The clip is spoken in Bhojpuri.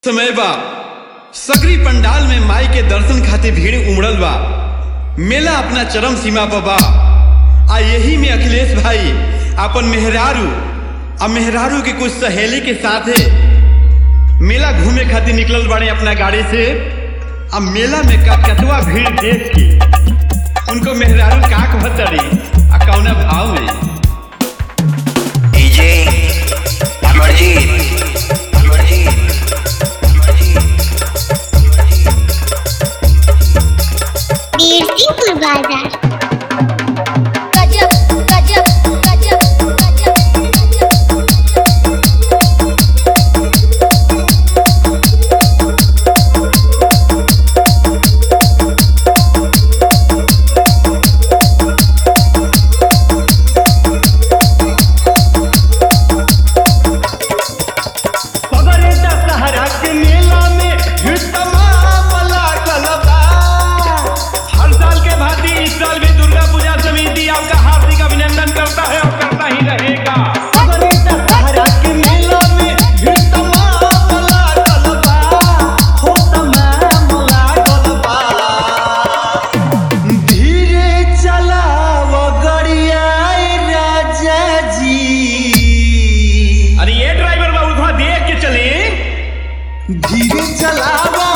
समय बा सकरी पंडाल में माई के दर्शन खातिर भीड़ उमड़ल बा मेला अपना चरम सीमा पर बा आ यही में अखिलेश भाई अपन मेहरारू आ मेहरारू के कुछ सहेली के साथे मेला घूमे खातिर निकलल बाड़े अपना गाड़ी से आ मेला में का कतवा भीड़ देख के उनको मेहरारू का कहतरी आ कौना भाव में डीजे अमरजीत अमरजीत बीरसिंहपुर बाजार गजब गजब गजब गजब पगरे दशहरा के मेला में भीड़ तमाम लागल बा। हर साल के भांति इस साल भी दुर्गा पूजा समिति आपका हार्दिक अभिनंदन करता है और करता ही रहेगा पगरे दशहरा के मेला में भीड़ तमाम लागल बा। हो तमाम लागल बा। धीरे चलाव गड़िया राजा जी अरे ये ड्राइवर बाबू थोड़ा देख के चले धीरे चलावा